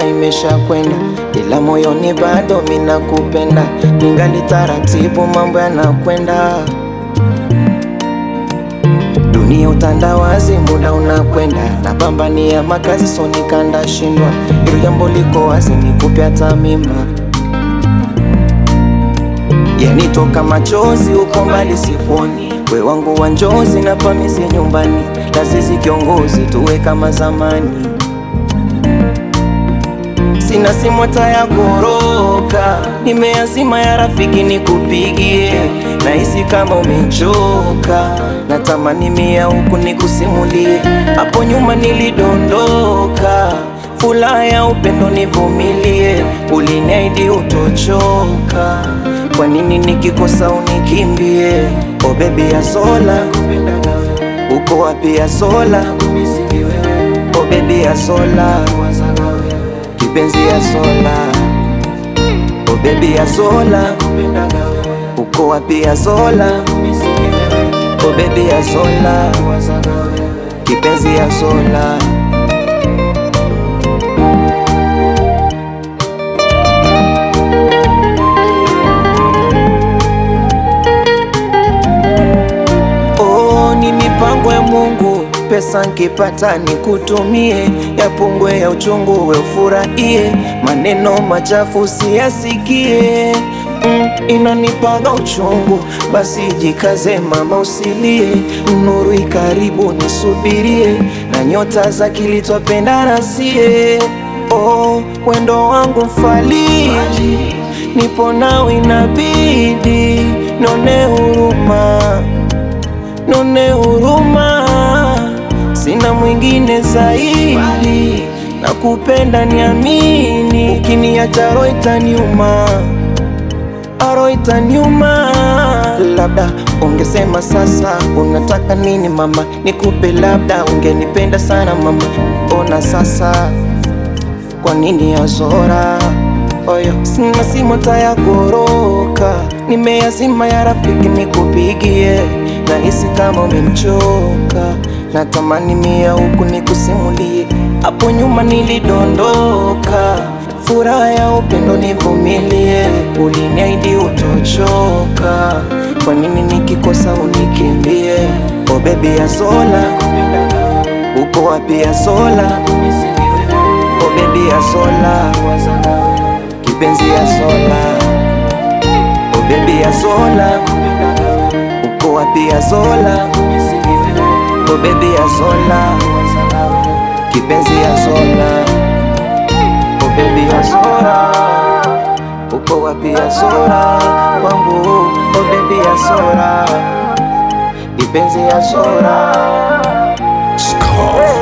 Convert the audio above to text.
imesha kwenda, ila moyoni bado mina kupenda, ningali taratibu, mambo yanakwenda. Dunia utandawazi, muda unakwenda, napambania makazi, so nikanda shindwa, hilo jambo liko wazi, nikupe hata mimba yanitoka machozi, uko mbali sikuoni, we wangu wa njozi na pamisi nyumbani, lazizi kiongozi, tuwe kama zamani. Sina simu hata ya goroka, nimeazima ya rafiki nikupigie, nahisi kama umechoka, natamani mia huku nikusimulie, hapo nyuma nilidondoka, furaha ya upendo nivumilie, uliniahidi utochoka, kwa nini nikikosa unikimbie? Oh baby ya sola, uko wapi ya sola? Oh baby ya sola kipenzi ya sola, oh baby ya sola, uko wapi ya sola? Oh baby ya sola, kipenzi ya sola. Oh, ni mipango ya Mungu, pesa nkipata nikutumie, yapungwe ya uchungu we ufurahie, maneno machafu usiyasikie. Mm, inanipaga uchungu, basi jikaze mama, usilie, nuru ikaribu nisubirie, na nyota za kilitwapendana sie. Oh, wendo wangu mfaliji, nipo nawe inabidi none huruma none huruma, sina mwingine zaidi, nakupenda niamini, ukiniacha roho itaniuma, roho itaniuma. Labda ungesema sasa unataka nini mama, nikupe labda, ungenipenda sana mama, ona sasa kwa nini yazora oyo, sina simu hata ya goroka, nimeyazima ya rafiki nikupigie, nahisi kama umemchoka, natamani mia huku nikusimulie, hapo nyuma nilidondoka, furaha ya upendo nivumilie, uliniahidi utochoka, kwa nini nikikosa unikimbie? Oh baby ya sola, uko wapi ya sola? Oh baby ya sola, kipenzi ya sola, oh baby ya sola, uko wapi ya sola? Oh baby ya sola, kipenzi ya sola, oh baby ya sola, uko wapi ya sola? Wangu, oh baby ya sola, kipenzi ya sola. Scar.